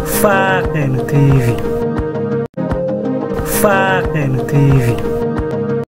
Faken TV Faken TV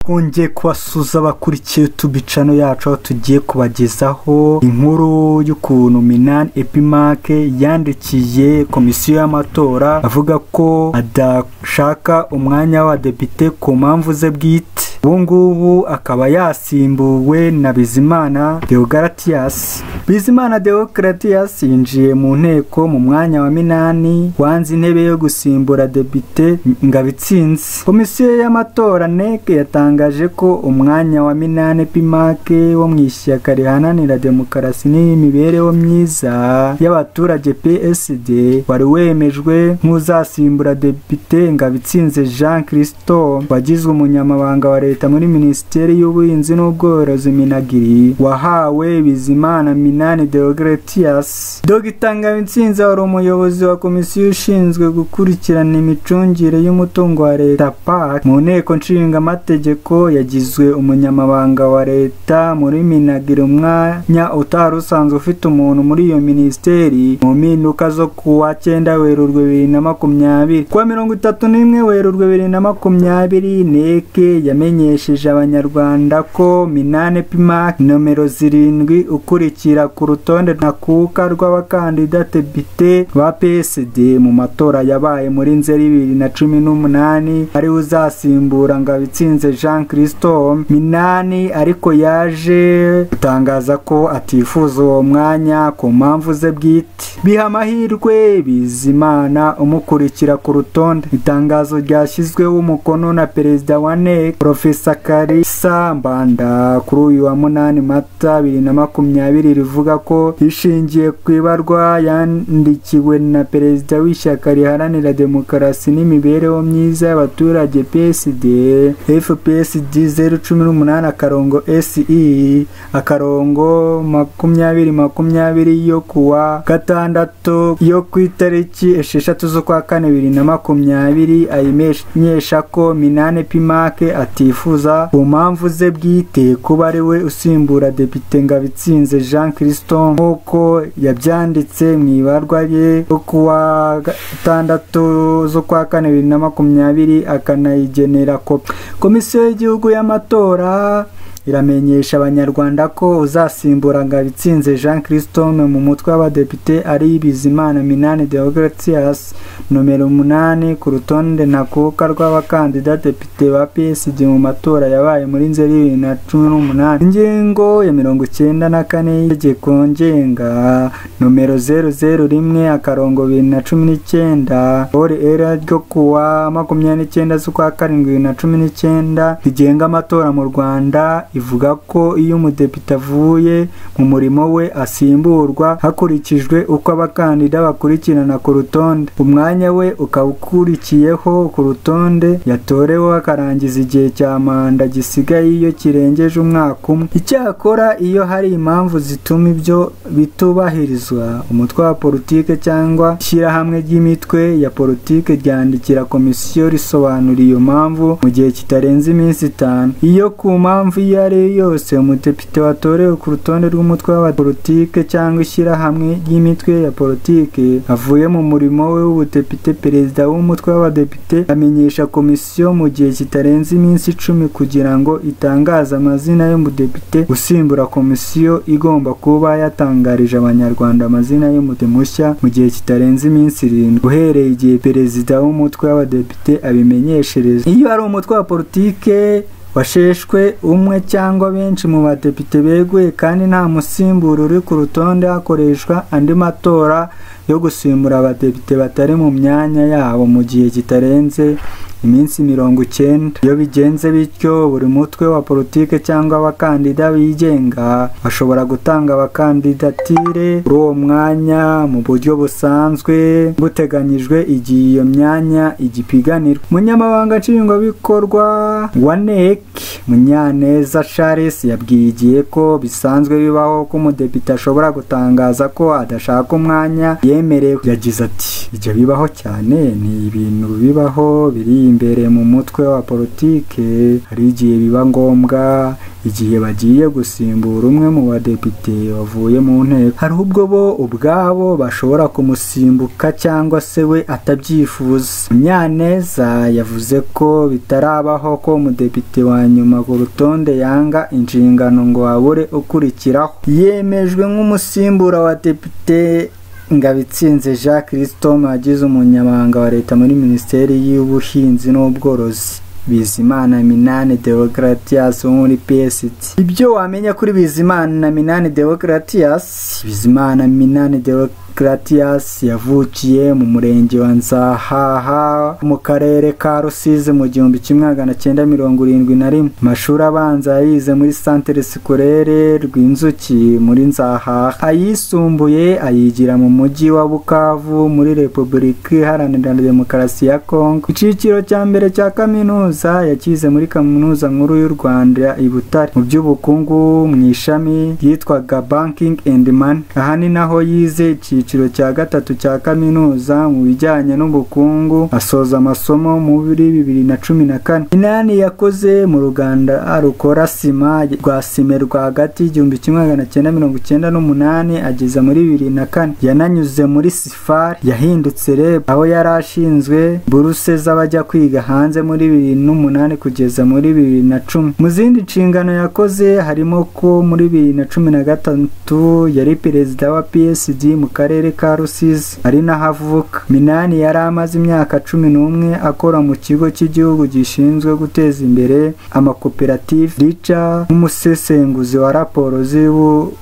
twongeye kubasuza abakurikiye yutubu cano yacu aho tugiye kubagezaho inkuru y'ukuntu minani epimake yandikiye komisiyo y'amatora avuga ko adashaka umwanya w'abadepite ku mpamvu ze bwite ubu ngubu akaba yasimbuwe na bizimana deogaratiyasi bizimana deogaratiyasi yinjiye mu nteko mu mwanya wa minani wanze intebe yo gusimbura depite ngabitsinzi komisiyo y'amatora neke yatangaje yatangaje ko umwanya wa minani pimake wo mu ishyaka rihananira demokarasi n'imibereho myiza y'abaturage psd wari wemejwe nk'uzasimbura depite ngabitsinze jean christo wagizwe umunyamabanga wa leta muri minisiteri y'ubuhinzi n'ubworozi minagiri wahawe bizimana minani deogretias dogita ngabitsinze wari umuyobozi wa komisiyo ushinzwe gukurikirana imicungire y'umutungo wa leta pac mu nteko nshingamategeko ko yagizwe umunyamabanga wa leta muri minagira umwanya utari usanzwe ufite umuntu muri iyo minisiteri mu mpinduka zo kuwa cyenda werurwe bibiri na makumyabiri kuwa mirongo itatu n'imwe werurwe bibiri na makumyabiri neke yamenyesheje abanyarwanda ko minane pimake nomero zirindwi ukurikira ku rutonde ntakuka rw'abakandida depite ba psd mu matora yabaye muri nzeri bibiri na cumi n'umunani ariwe uzasimbura ngabitsinze jean jean christo minani ariko yaje gutangaza ko atifuza uwo mwanya ku mpamvu ze bwite biha amahirwe bizimana umukurikira ku rutonde itangazo ryashyizweho umukono na perezida wa nec profesa karisa mbanda kuri uyu wa munani mata bibiri na makumyabiri rivuga ko ishingiye ku ibarwa yandikiwe na perezida w'ishyaka riharanira demokarasi n'imibereho myiza y'abaturage psd fpr psd zeru cumi n'umunani akarongo se akarongo makumyabiri makumyabiri yo kuwa gatandatu yo ku itariki esheshatu z'ukwa kane bibiri na makumyabiri ayimenyesha ko minane pimake atifuza ku mpamvu ze bwite kuba ari we usimbura depite ngabitsinze jean christo nk'uko yabyanditse mu ibarwa rye yo kuwa gatandatu z'ukwa kane bibiri na makumyabiri akanayigenera kopi komisiyo y'igihugu y'amatora iramenyesha abanyarwanda ko uzasimbura ngabitsinze jean christome mu mutwe w'abadepite ari bizimana minani deogratias nomero umunani ku rutonde ntakuka rw'abakandida depite ba psd mu matora yabaye muri nzeri bibiri na cumi n'umunani ingingo ya mirongo icyenda na kane y'itegeko ngenga nomero zeru zeru rimwe akarongo bibiri na cumi n'icyenda ori era ryo kuwa makumyabiri n'icyenda z'ukwa karindwi bibiri na cumi n'icyenda rigenga amatora mu rwanda ivuga ko iyo umudepite avuye mu murimo we asimburwa hakurikijwe uko abakandida bakurikirana ku rutonde umwanya we ukaba ukurikiyeho ku rutonde yatorewe akarangiza igihe cya manda gisigaye iyo kirengeje umwaka umwe icyakora iyo hari impamvu zituma ibyo bitubahirizwa umutwe wa politike cyangwa ishyirahamwe ry'imitwe ya politike ryandikira komisiyo risobanura iyo mpamvu mu gihe kitarenze iminsi itanu iyo ku mpamvu iyo ari yo yose umudepite watorewe ku rutonde rw'umutwe w'abapolitike cyangwa ishyirahamwe ry'imitwe ya politike avuye mu murimo we w'ubudepite perezida w'umutwe w'abadepite amenyesha komisiyo mu gihe kitarenze iminsi icumi kugira ngo itangaze amazina y'umudepite usimbura komisiyo igomba kuba yatangarije abanyarwanda amazina y'umudepite mushya mu gihe kitarenze iminsi irindwi uhereye igihe perezida w'umutwe w'abadepite abimenyeshereza iyo ari umutwe wa politike washeshwe umwe cyangwa benshi mu badepite beguye kandi nta musimburo uri ku rutonde hakoreshwa andi matora yo gusimbura abadepite batari mu myanya yabo mu gihe kitarenze iminsi mirongo icyenda iyo bigenze bityo buri mutwe wa politike cyangwa abakandida bigenga bashobora gutanga abakandidatire kuri uwo mwanya mu buryo busanzwe buteganyijwe igihe iyo myanya igipiganirwa umunyamabanga nshingwabikorwa wa nec munyaneza charles yabwiye igihe ko bisanzwe bibaho ko umudepite ashobora gutangaza ko adashaka umwanya yemerewe yagize ati ibyo bibaho cyane ni ibintu bibaho biri imbere mu mutwe wa politike hari igihe biba ngombwa igihe bagiye gusimbura umwe mu badepite wavuye mu nteko hari ubwo bo ubwabo bashobora kumusimbuka cyangwa se we atabyifuza munyaneza yavuze ko bitarabaho ko umudepite wa nyuma ku rutonde yanga inshingano ngo habure ukurikiraho yemejwe nk'umusimbura wa depite Ngabitsinze Jean Christome wagize umunyamabanga wa leta muri minisiteri y'ubuhinzi n'ubworozi Bizimana Minani Deogratias wo muri PSD. Ibyo wamenya kuri Bizimana Minani Deogratias, Bizimana Minani Deogratias yavukiye mu murenge wa Nzahaha mu karere ka Rusizi mu gihumbi kimwe magana cyenda mirongo irindwi na rimwe. Amashuri abanza yayize muri Centre Scolaire Rwinzuki muri Nzahaha. Ayisumbuye ayigira mu mujyi wa Bukavu muri Repubulika Iharanira Demokarasi ya Kongo. Icyiciro cya mbere cya kaminuza kaminuza yakize muri kaminuza nkuru y'u Rwanda i Butare mu by'ubukungu mu ishami ryitwaga Banking and Money aha ni naho yize icyiciro cya gatatu cya kaminuza mu bijyanye n'ubukungu asoza amasomo muri bibiri na cumi na kane Inani yakoze mu ruganda rukora sima rwa sime rwagati igihumbi kimwe magana cyenda mirongo icyenda n'umunani ageza muri bibiri na kane yananyuze muri sifari yahindutse reb aho yari ashinzwe buruse z'abajya kwiga hanze muri bibiri n'umunani kugeza muri bibiri na cumi mu zindi nshingano yakoze harimo ko muri bibiri na cumi na gatatu yari perezida wa psd mu karere ka rusizi ari naho avuka minani yari amaze imyaka cumi n'umwe akora mu kigo cy'igihugu gishinzwe guteza imbere amakoperative rica nk'umusesenguzi wa raporo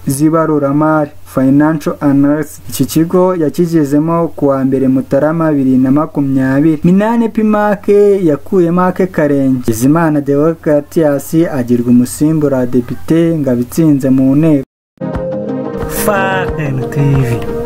z'ibaruramari financial analysis iki kigo yakigezemo ku wa mbere mutarama bibiri na makumyabiri minani pimake yakuyemo ake karenge bizimana deogratias agirwa umusimbura wa depite ngabitsinze mu nteko fan tv